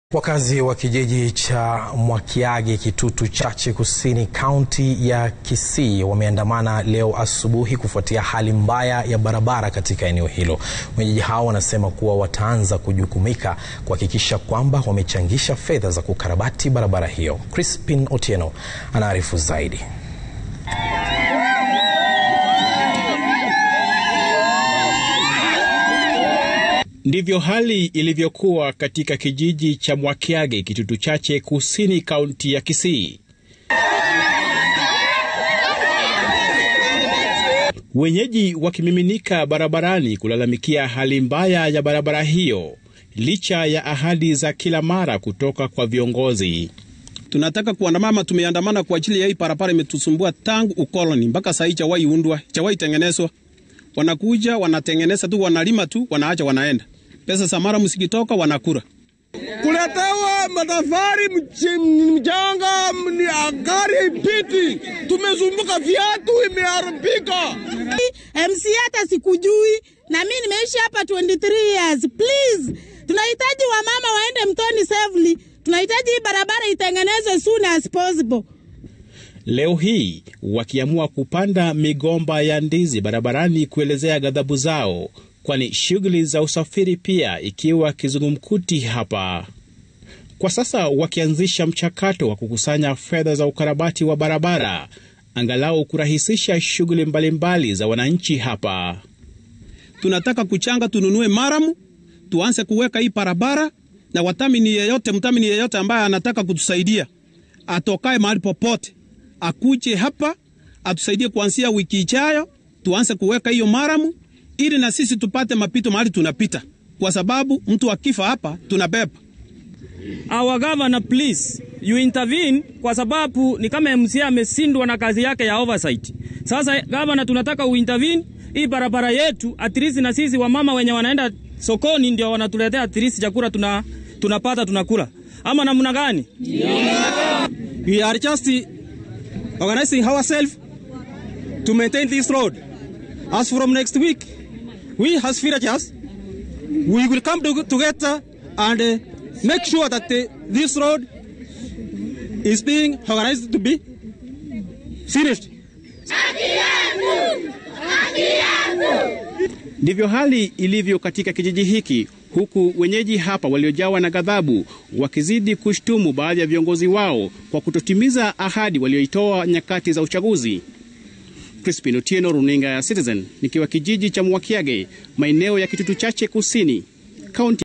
Wakazi wa kijiji cha Mwakiagi Kitutu Chache Kusini kaunti ya Kisii wameandamana leo asubuhi kufuatia hali mbaya ya barabara katika eneo hilo. Wenyeji hao wanasema kuwa wataanza kujukumika kuhakikisha kwamba wamechangisha fedha za kukarabati barabara hiyo. Crispin Otieno anaarifu zaidi. Ndivyo hali ilivyokuwa katika kijiji cha Mwakiagi Kitutu Chache Kusini kaunti ya Kisii. Wenyeji wakimiminika barabarani kulalamikia hali mbaya ya barabara hiyo licha ya ahadi za kila mara kutoka kwa viongozi. Tunataka kuandamana, tumeandamana kwa ajili ya hii barabara imetusumbua tangu ukoloni mpaka sahii, chawai undwa chawai tengenezwa. Wanakuja wanatengeneza tu, wanalima tu, wanaacha wanaenda. Pesa za mara msikitoka wanakura. Kuletewa matafari mchanga, gari ipiti, tumezumbuka, viatu imeharibika. MC hata sikujui, na mimi nimeishi hapa 23 years. Please, tunahitaji wamama waende mtoni safely. Tunahitaji hii barabara itengenezwe soon as possible. Leo hii wakiamua kupanda migomba ya ndizi barabarani kuelezea ghadhabu zao, kwani shughuli za usafiri pia ikiwa kizungumkuti hapa. Kwa sasa wakianzisha mchakato wa kukusanya fedha za ukarabati wa barabara, angalau kurahisisha shughuli mbalimbali za wananchi hapa. Tunataka kuchanga, tununue maramu, tuanze kuweka hii barabara, na watamini yeyote, mtamini yeyote ambaye anataka kutusaidia atokae mahali popote akuje hapa atusaidie kuanzia wiki ijayo, tuanze kuweka hiyo maramu ili na sisi tupate mapito mahali tunapita, kwa sababu mtu akifa hapa tunabeba. Our governor please you intervene, kwa sababu ni kama MCA amesindwa na kazi yake ya oversight. Sasa governor, tunataka uintervene hii barabara yetu, at least na sisi wamama wenye wanaenda sokoni ndio wanatuletea at least chakula tuna, tunapata tunakula, ama namna gani? Yeah. We are just organizing ourselves to maintain this road. As from next week, we as villagers, we will come to, together and uh, make sure that uh, this road is being organized to be finished. Ndivyo hali ilivyo katika kijiji hiki, huku wenyeji hapa waliojawa na ghadhabu wakizidi kushtumu baadhi ya viongozi wao kwa kutotimiza ahadi walioitoa nyakati za uchaguzi. Crispin Otieno, runinga ya Citizen, nikiwa kijiji cha Mwakiage, maeneo ya Kitutu Chache Kusini, kaunti